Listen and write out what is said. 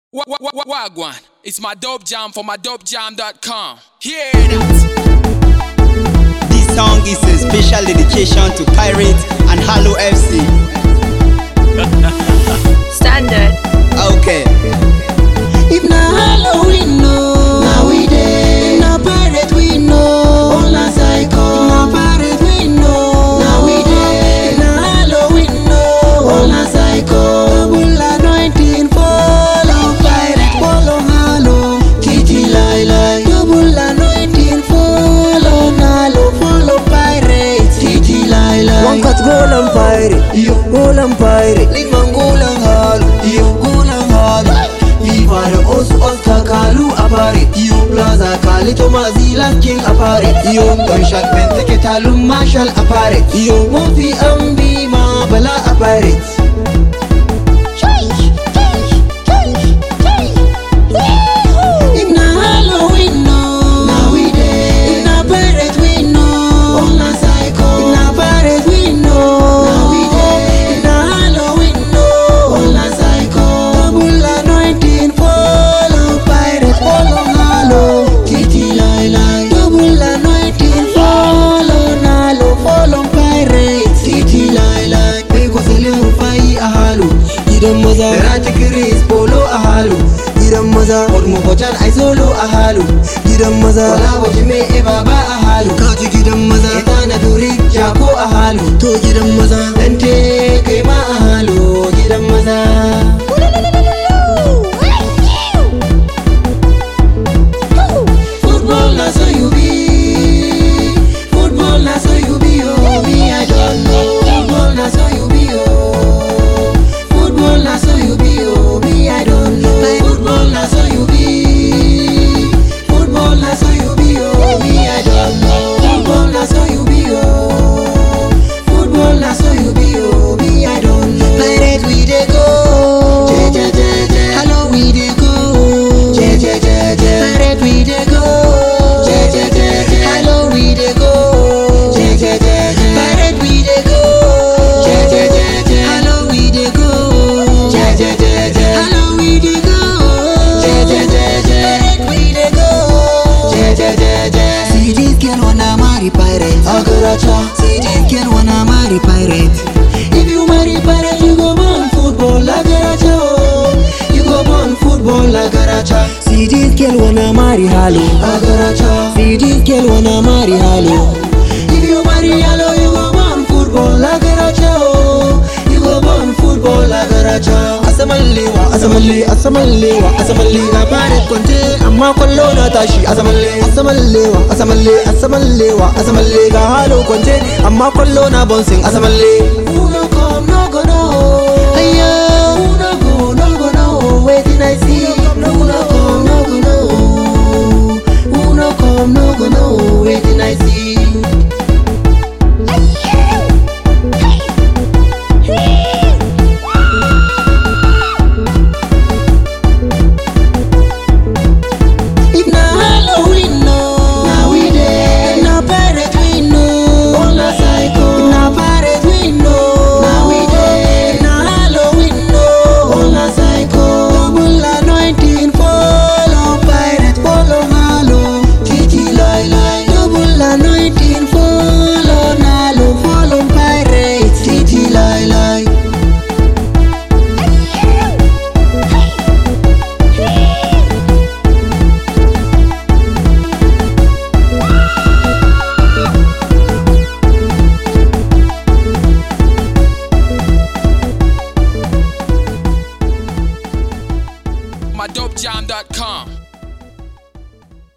Wa- wa- wa- Wagwan, it's my dope jam for my dopejam.com. Hear that? This song is a special dedication to Pirates and Halo FC. Standard. Okay. If na Halloween, no. Na we dey. If na pirate, we know. All na psycho. If na pirate, we know. Na we dey. If na Halloween, no. All na psycho. Double anointing, follow pirate, follow Halo. Titi lai lai. Double anointing, follow Halo, follow pirate. Titi lai lai. One cut goal and pirate, Yo. goal and pirate. Liman golan halu, iyo golan halu Viva da osu Oscar Kalu a pare Iyo Plaza Kali Thomas Zilan King a pare Iyo Gunshot Benteke Talun Marshall a pare Iyo Mofi Ambi Ma Bala a pare If na Halloween, no. Na we dey. If na pirate, we know. All na psycho. If na pirate, we know. Na we dey. If na Halloween, no. All na psycho. Double anointing, follow pirate, follow Halo. Titi lai lai. Double anointing, follow Nalo, follow pirate. Titi lai lai. Bai kwasalin rufai a Halo. Gidan maza. Da Rati Chris Polo a Halo. gidan maza Wadda mafacan ai solo a halu gidan maza Wala waje mai eba ba a halu Kaji gidan maza Ita na duri jako a halu To gidan maza Dante kai ma a halu gidan maza Football na so you be Football na so you be oh Me I don't know Football na so you be oh Football na so you be oh Me I don't know Football na so you be Football na so you be oh Me I don't know Football na so you be oh Football na so you be oh Me I don't know Pirate we dey go Je je je je Hello we dey go Je je je je Pirate we dey go Je je je je Hello we dey go Je je je je Pirate we dey go Je je je je Hello we dey go Je je je je Hello we dey go Je je je je Pirate we dey go Je je je je See this girl wanna marry pirate Agaracha See this girl wanna marry pirate If you marry pirate you go born football Agaracha oh You go born football Agaracha See this girl wanna marry Halo. Agaracha See this girl wanna marry Halo. If you marry hello, you go born football like a racha. oh. You go born football like a racha. Asamallewa, asamalle, asamallewa, asamalle ga bare kwante amma kwallo na tashi asamalle, asamallewa, asamalle, asamallewa, asamalle ga halo kwance amma kwallo na bouncing asamalle. Who no come, no go no. Ayo. Who no go, no go no. Waiting I see. Who no come, no go no. Who no come, no go no. Waiting I see. If na Halloween, no. Na we dey. If na pirate, we know. All na psycho. If na pirate, we know. Na we dey. If na Halloween, no. All na psycho. Double anointing, follow pirate, follow Halo. Titi lai lai. Double anointing, follow Nalo, follow pirate. Titi lai lai. My dopejam.com.